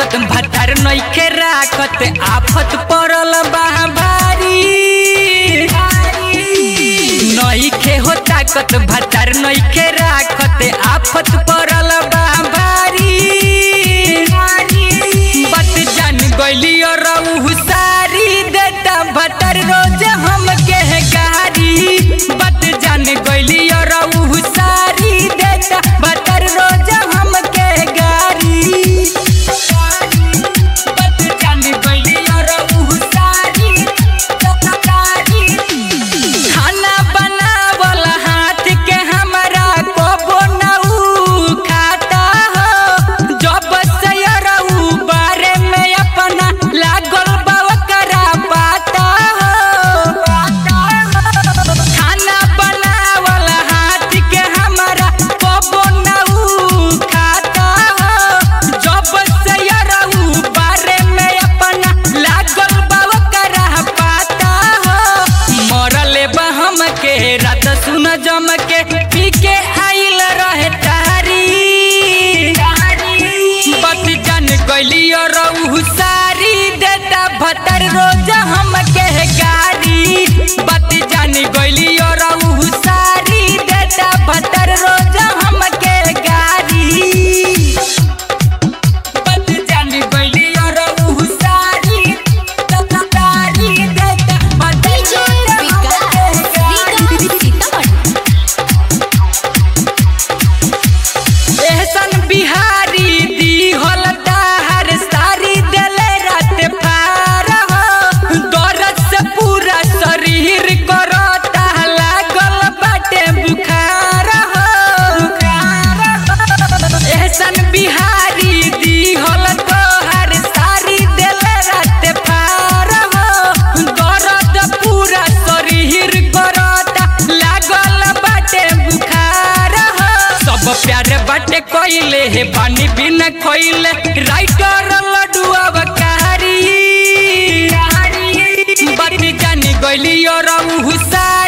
ताकत भतार नइखे राखत आफत पड़ल बा भारी नइखे हो ताकत भतार नइखे राखत आफत पड़ल बा भारी बत जान गइली और सारी देता भतार रोज हमके गारी बत जान गइली और सारी देता भतार रोज हमके गारी बत जान गइली और सारी गारी खाना बनावल हाथ के हमरा कबो न उ खाता हो जब से रऊ बारे में अपना लागल बा ओकरा पाता हो खाना बनावल हाथ के हमरा कबो न उ खाता हो जब से रऊ बारे में अपना लागल बा ओकरा पाता हो मरले बा हमके रात सुन जम के पी के आइल रहे तारी बत जान गइली और सारी देता भतर रोज हमके गारी बत जान गइली और सारी देता भतर रोज हमके गारी बत जान गइली और सारी गारी देता भतर डीजे रोज विकास हमके गारी विकास सीतामढ़ी एहसन बिहारी दी होल हर सारी देले रात पार हो दर्द से पूरा शरीर करता लागल बाटे बुखार हो एहसन बिहारी दी होल हर सारी देले रात पार हो दर्द पूरा शरीर करता लागल बाटे बुखार हो सब प्यारे बाटे कोइले हे पानी बिना खोइले राइटर लडुआ बकारी बात जानी गइली और हुसा